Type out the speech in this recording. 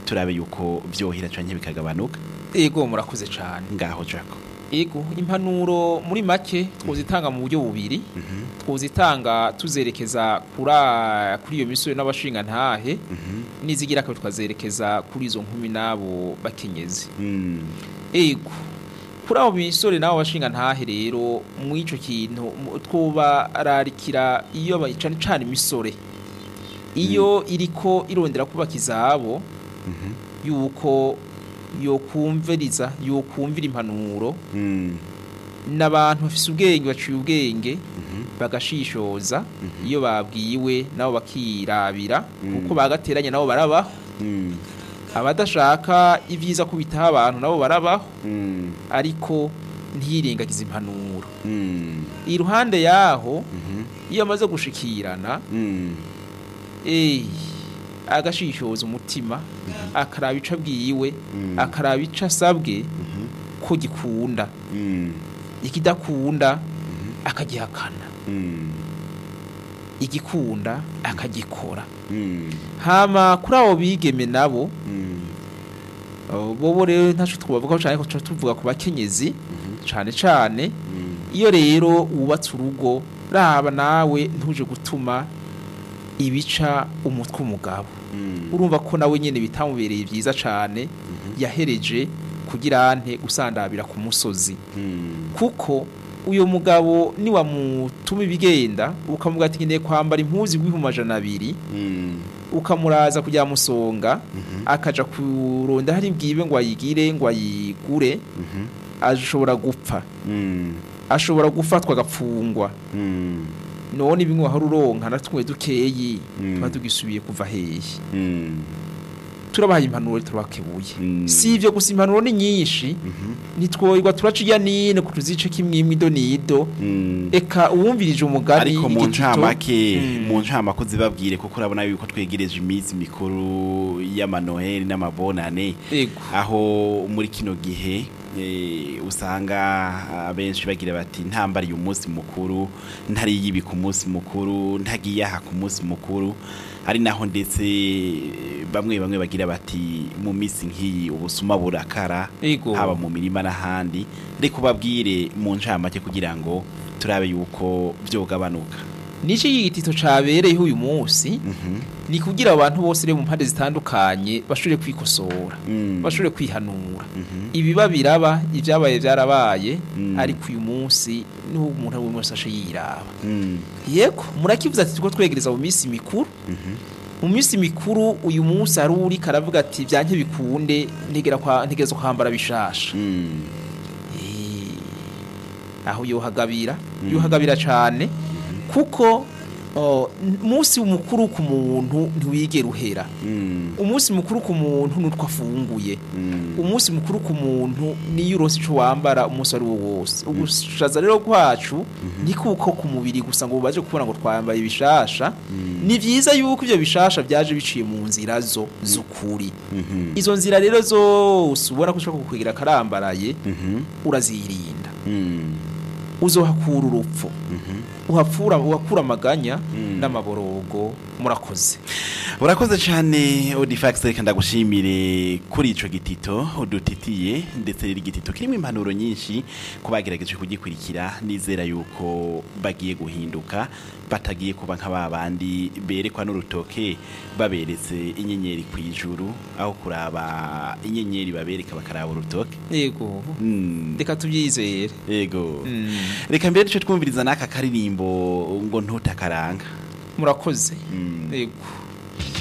turabe yuko vyohira canke bikagabanuka ego murakoze cyane ngaho jako ego impanuro muri make twozitanga mu buryo bubiri twozitanga tuzerekeza kuri a- kuri iyo misore n'abashinga ntahe nizigira kabiri tukazerekeza kuri izo nkumi n'abo bakenyezi Mm. ego kuri abo misore n'abo bashinga ntahe rero mu ico kintu mu- twobararikira iyo ba- cane cane imisore iyo iriko irondera kubaka izabo yuko yokumviriza yokumvira impanuro Mm. n'abantu bafise ubwenge baciye ubwenge bagashishoza iyo babwiwe nabo bakirabira kuko bagateranya nabo barabaho Mm. abadashaka ibyiza ko bitaha abantu nabo barabaho Mm. ariko ntiyirengagize impanuro Mm. iruhande yaho Mhm. iyo amaze gushikirana Mm. eh agashishoza umutima akaraba ico abwiwe Mm. akaraba ico asabwe ko gikunda Mm. ikidakunda akagihakana Mm. igikunda akagikora Mm. hama kuri abo bigeme nabo Mm. uh, bobo rero ntaco twavuga cyane ko tuca tuvuga ku bakenyezi cane cane Mm. iyo rero wubatse urugo raba nawe ntuje gutuma ibica umutwe umugabo Mm. urumva ko nawe nyene bitamubereye vyiza cane yahereje kugira ante usandabira ku musozi Mm. kuko uyo mugabo niwamutuma ibigenda ukamuga ati nkeneye kwambara impuzu igwihumbi amajana abiri Mm. ukamuraza kujya musonga akaja kuronda hari bwibe ngo ayigire ngo ayigure Mhm. ashobora gupfa Mm. ashobora gufatwa agapfungwa Mm. none bimwe wahora uronka natwe dukeyi Mm. tuba tugisubiye kuva hehe Mm. turabahaye impanuro turabakebuye Mm. si ivyo gusa impanuro ni nyinshi ntitwoyirwa turaca iya nine ku tuzice kimwimwe ido n'ido Mm. eka uwumvirije umugani ariko mu igitito, ncamake Mm. mu ncamake uzibabwire kuko urabona yuko twegereje iminsi mikuru y'amanoheli n'amabonane ego aho muri kino gihe eh, usanga abenshi bagira bati ntambariye umunsi mukuru ntariye ibi ku munsi mukuru ntagiye aha ku munsi mukuru ari naho ndetse bamwe bamwe bagira bati mu minsi nk'iyi ubusuma burakara ego haba mu mirima n'ahandi reka ubabwire mu ncamake kugira ngo turabe yuko vyogabanuka nico igitito cabereyeho uyu munsi Mhm. ni kugira abantu bose rero mu mpande zitandukanye bashobore kwikosora Mm. bashobore kwihanura Mhm. ibiba biraba ibyabaye byarabaye Mm. ariko uyu munsi niho umuntu ari wese ashe yiraba Mm. yego murakivuze ati tuko twegereza mu minsi mikuru Mhm. mu minsi mikuru uyu munsi hari uri karavuga ati byanke bikunde ntegera kwa ntegereza kwambara bishasha Mm. Eh, aho yohagabira yohagabira cyane kuko oh, umunsi mukuru ku muntu ntiwigera uhera Mm. umunsi mukuru ku muntu nutwo afunguye Mm. umunsi mukuru ku muntu niyo uronse ico wambara umunsi ari wo wose ugushaza rero kwacu ni kuko ku mubiri gusa ngo baje kubona ngo twambaye ibishasha ni vyiza yuko ivyo bishasha vyaje biciye mu nzira zo z'ukuri Mhm. izo nzira rero zose ubona ko ushobora kukwegera karambaraye Mhm. urazirinda Mm. uzohakura urupfu Mhm. uhapfura uhakura amaganya Mm. n'amaborogo murakoze urakoze cyane odifax reka ndagushimire kuri ico gitito udutitiye ndetse rero igitito kirimo impanuro nyinshi ku bagerageje kugikurikira nizera yuko bagiye guhinduka batagiye kuba nka ba bandi berekwa n'urutoke baberetse inyenyeri ku ijuru aho kuraba inyenyeri babereka bakaraba urutoke yego Mm. reka tubyizere yego Mm. reka mbere duce twumviriza n'aka karirimbo ngo ntutakaranga murakoze Mm. yego